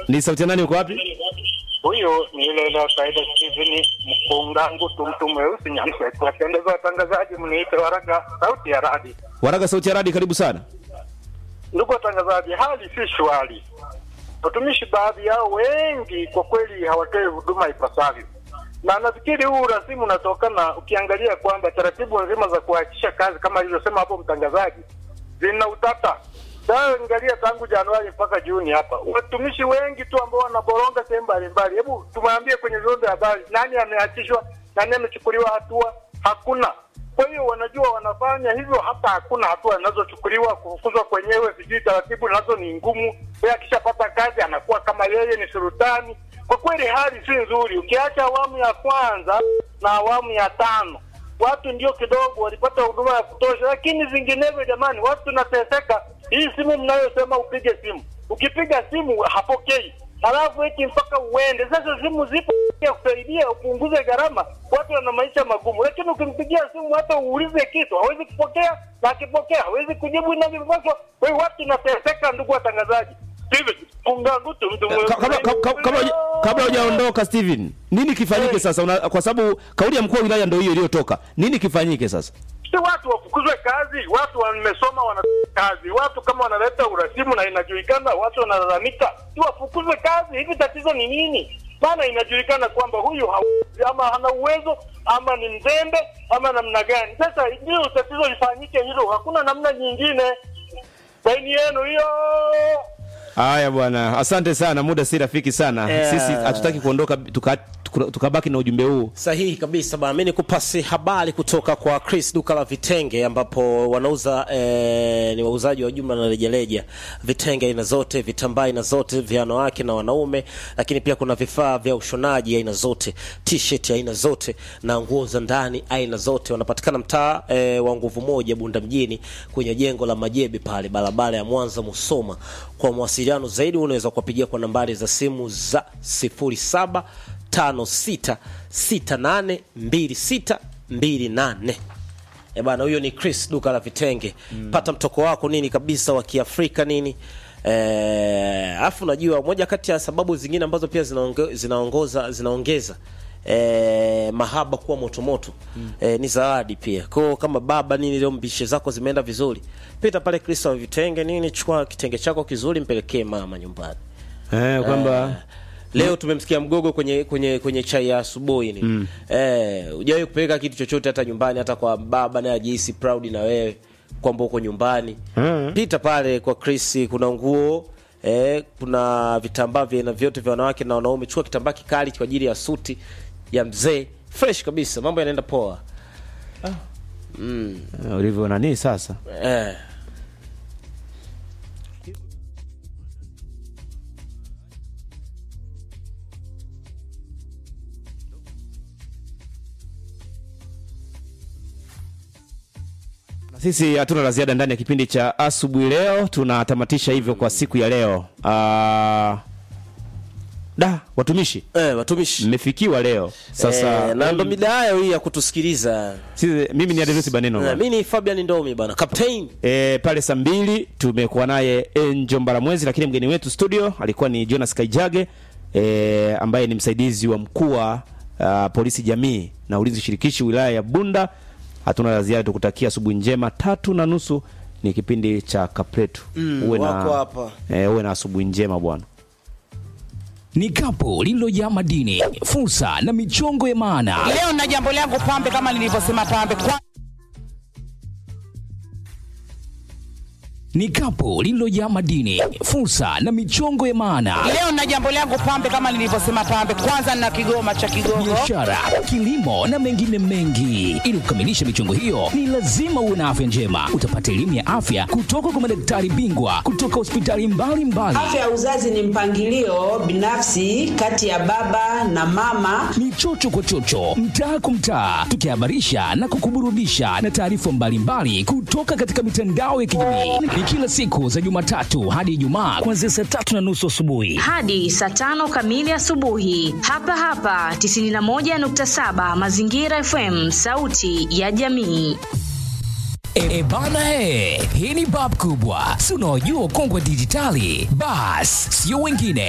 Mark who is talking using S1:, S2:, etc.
S1: Ni sauti ya nani uko wapi?
S2: Huyu ni ile ile kaida Steven Mkungangu tumtu mweusi Nyamsweti. Wapendeza watangazaji, mniite Waraga sauti ya radi.
S1: Waraga sauti ya radi, karibu sana.
S2: Ndugu watangazaji, hali si shwari. Watumishi baadhi yao wengi kwa kweli hawatoi huduma ipasavyo, na nafikiri huu urasimu unatokana, ukiangalia kwamba taratibu nzima za kuachisha kazi kama alivyosema hapo mtangazaji zina utata. Sasa angalia tangu Januari mpaka Juni hapa, watumishi wengi tu ambao wanaboronga sehemu mbalimbali. Hebu tumwambie kwenye vyombo vya habari, nani ameachishwa, nani amechukuliwa hatua? Hakuna. Kwa hiyo wanajua wanafanya hivyo, hata hakuna hatua zinazochukuliwa. Kufukuzwa kwenyewe, sijui taratibu nazo ni ngumu. Yeye akishapata kazi anakuwa kama yeye ni sultani. Kwa kweli hali si nzuri, ukiacha awamu ya kwanza na awamu ya tano watu ndio kidogo walipata huduma ya kutosha, lakini vinginevyo, jamani, watu tunateseka. Hii simu mnayosema upige simu, ukipiga simu hapokei, halafu eti mpaka uende. Sasa simu zipo ya kusaidia upunguze gharama, watu wana maisha magumu, lakini ukimpigia simu hata uulize kitu hawezi kupokea, na akipokea hawezi kujibu inavyopaswa. Kwa hiyo watu tunateseka, ndugu watangazaji. Steven Kungangutu, mtu
S1: Ka- kabla- ka- ka- kabla huja- kabla hujaondoka Steven, nini kifanyike sasa? Una, kwa sababu kauli ya mkuu wa wilaya ndio hiyo iliyotoka. Nini kifanyike sasa?
S2: si watu wafukuzwe kazi, watu wamesoma wana kazi, watu kama wanaleta urasimu na inajulikana, watu wanalalamika, si wafukuzwe kazi. Hivi tatizo ni nini? Maana inajulikana kwamba huyu hawezi, ama hana uwezo ama ni mzembe ama namna gani. Sasa ndio tatizo lifanyike hilo, hakuna namna nyingine. Saini yenu hiyo.
S1: Haya bwana, asante sana, muda si rafiki sana.
S3: Yeah.
S1: Sisi hatutaki kuondoka tuka- tuka- tukabaki na ujumbe huu.
S3: Sahihi kabisa bana, mi nikupasi habari kutoka kwa Chris duka la vitenge, ambapo wanauza eh, ni wauzaji wa jumla na rejareja, vitenge aina zote, vitambaa aina zote vya wanawake na wanaume, lakini pia kuna vifaa vya ushonaji aina zote, t-shirt aina zote na nguo za ndani aina zote. Wanapatikana mtaa eh, wa nguvu moja Bunda mjini kwenye jengo la Majebe pale barabara ya Mwanza Musoma. Kwa mawasiliano zaidi unaweza kuwapigia kwa nambari za simu za 07 56682628 Eh bana, huyo ni Chris duka la vitenge. Pata mtoko wako nini kabisa wa Kiafrika nini. Eh, afu najua moja kati ya sababu zingine ambazo pia zinaonge, zinaongoza zinaongeza eh, mahaba kuwa motomoto eh, ni zawadi pia. Kwa hiyo kama baba nini leo mbishe zako zimeenda vizuri, pita pale Chris wa vitenge nini, chukua kitenge chako kizuri mpelekee mama nyumbani.
S1: Eh, kwamba
S3: Leo tumemsikia mgogo kwenye kwenye kwenye chai ya asubuhi ni. Mm. Eh, hujawahi kupeleka kitu chochote hata nyumbani hata kwa baba naye ajihisi proud na wewe kwamba uko nyumbani.
S1: Mm.
S3: Pita pale kwa Chris kuna nguo eh, kuna vitambaa vya aina vyote vya wanawake na wanaume. Chukua kitambaa kikali kwa ajili ya suti ya mzee. Fresh kabisa. Mambo yanaenda poa.
S1: eh, ulivyo nani sasa?
S3: Eh.
S1: Na Sisi hatuna la ziada ndani ya kipindi cha asubuhi leo, tunatamatisha hivyo kwa siku ya leo. Ah, da watumishi
S3: Eh, watumishi.
S1: mmefikiwa leo sasa.
S3: eh, na ndo midayo hii ya kutusikiliza.
S1: sisi, mimi ni Adenusi Baneno
S3: Eh,
S1: bwana.
S3: mimi ni Fabian Ndomi bana. Captain.
S1: E, pale saa mbili tumekuwa naye Enjo Mbaramwezi, lakini mgeni wetu studio alikuwa ni Jonas Kaijage e, ambaye ni msaidizi wa mkuu wa ah, polisi jamii na ulinzi shirikishi wilaya ya Bunda. Hatuna la ziada, tukutakia asubuhi njema. Tatu na nusu ni kipindi cha Kapletu. uwe na,
S3: wako hapa.
S1: e, uwe na asubuhi njema bwana.
S4: ni kapu lililojaa madini, fursa na michongo ya maana.
S5: Leo na jambo langu pambe, kama nilivyosema pambe kwa
S4: Ni kapu lililojaa madini, fursa na michongo ya maana.
S5: leo na jambo langu pambe, kama nilivyosema pambe. Kwanza na kigoma cha Kigogo.
S4: biashara, kilimo na mengine mengi. Ili kukamilisha michongo hiyo, ni lazima uwe na afya njema. Utapata elimu ya afya kutoka kwa madaktari bingwa kutoka hospitali mbalimbali.
S6: Afya ya uzazi ni mpangilio binafsi kati ya baba na mama.
S4: ni chocho kwa chocho, mtaa kwa mtaa, tukihabarisha na kukuburudisha na taarifa mbalimbali kutoka katika mitandao ya kijamii. Ni kila siku za Jumatatu hadi Ijumaa kuanzia saa tatu na nusu asubuhi.
S7: hadi saa tano kamili asubuhi hapa hapa 91.7 Mazingira FM, sauti ya jamii.
S4: E, e bana he, hii ni bab kubwa, si unaojua ukongwe dijitali? Bas, sio wengine